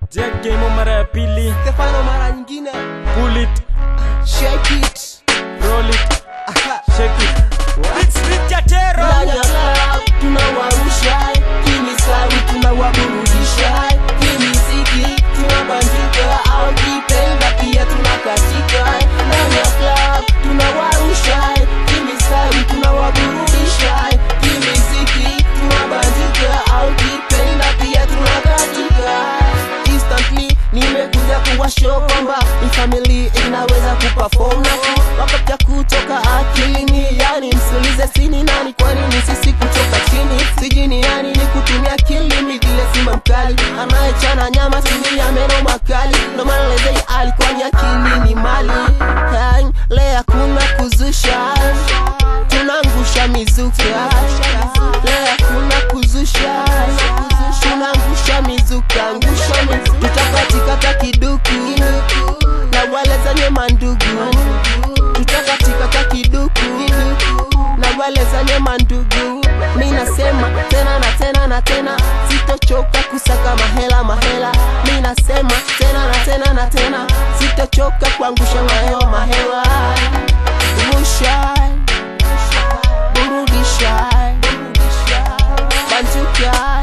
Jack Game mara ya pili, Stefano mara nyingine pull it, shake it roll it, Aha. shake it. Big Street Jatero. Ndani ya club tunawarusha kimisawi tunawaburudisha kimiziki tunabandika au kipenda pia tunakatika ndani ya club tunawarusha kimisawi tunawaburudisha kimiziki tunabandika au kipenda pia tunakatika instantly nimekuja kuwashow kwamba ni family inaweza kuperform na wakapya kutoka akilini yani msiulize sini nani kwa nini sisi kutoka chini sijini yani ni kutumia akili mithile simba mkali anayechana nyama sini ya meno makali ndo maana lezei alikuwa ni akili ni mali Hey, le hakuna kuzusha tunangusha mizuka le hakuna kuzusha tunangusha mizuka ngusha mizuka tutakatikata kiduku na wale zenye mandugu tutakatikata kiduku na wale zenye mandugu mi nasema tena na tena na tena sitochoka kusaka mahela mahela mi nasema tena na tena na tena sitochoka kuangusha mahewa mahewa rusha burudisha bantuka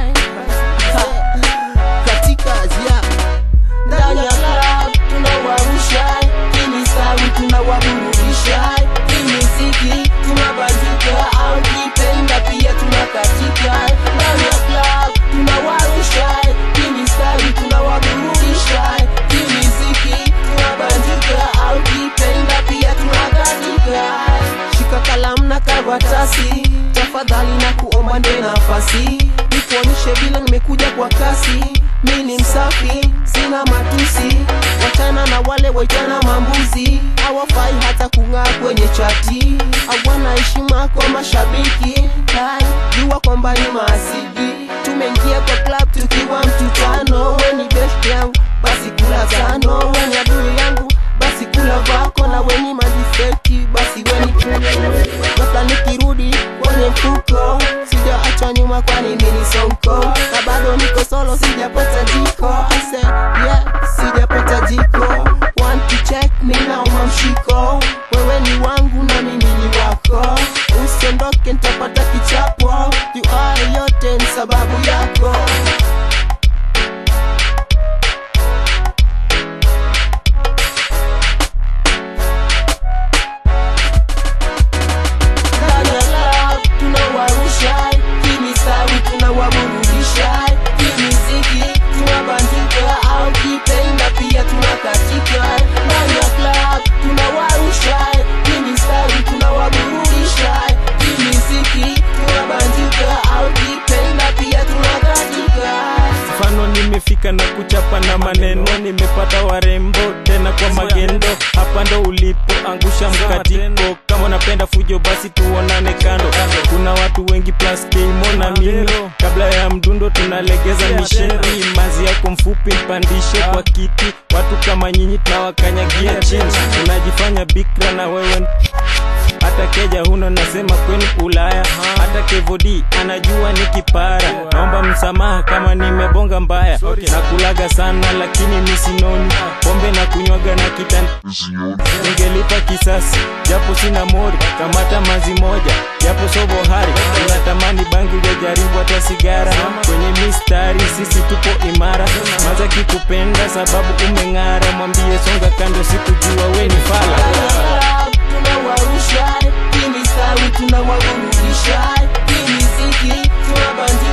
katika azia ndani ya club tunawarusha kimisawi tunawaburudisha kimiziki tunabandika au kipenda pia tunakatika ndani ya club tunawarusha kimisawi tunawaburudisha kimiziki tunabandika au kipenda pia tunakatika shika kalamu na karatasi tafadhali na kuomba nde nafasi nikuonyeshe vile nimekuja kwa kasi mi ni msafi sina matusi wachana na wale waitana mambuzi hawafai hata kung'aa kwenye chati hawana heshima kwa mashabiki Hai, jua kwamba ni maasidi tumeingia kwa club tukiwa mtutano we ni best yangu basi kula tano we ni adui yangu basi kula vako na weni madifeki basi weni ghafla nikirudi kwenye mfuko sijaachwa nyuma kwani mini sonko na bado niko solo sijapata jiko I said, yeah, sijapata jiko want to check me now mamshiko wewe ni wangu na mimi ni wako usiondoke nitapata kichapo juu haya yote ni sababu yako ndani ya club tunawarusha kimisawi tunawaburudisha kimiziki tunabandika au kipenda pia tunakatika ndani ya club tunawarusha kimisawi tunawaburudisha kimiziki tunabandika au kipenda pia tunakatika mfano nimefika na kuchapa na maneno nimepata warembo tena kwa magendo hapa ndo ulipo angusha mkatiko kama unapenda fujo basi tuonane kando kuna watu wengi plus kimo na mimi kabla ya mdundo tunalegeza misheni mazi yako mfupi mpandishe kwa kiti watu kama nyinyi tunawakanyagia chini unajifanya bikra na wewe hata keja huno nasema kwenu ulaya hata kevodi anajua ni kipara naomba msamaha kama nimebonga mbaya na kulaga sana lakini misinoni pombe na kunywaga na kitani ningelipa kisasi japo sina mori kamata mazi moja japo sobohari unatamani bangi ujajaribu hata sigara kwenye mistari sisi tupo imara maza kikupenda sababu umeng'ara mwambie songa kando sikujua we ni fala tunawarusha kimisawi tunawaburudisha kimiziki tunabandika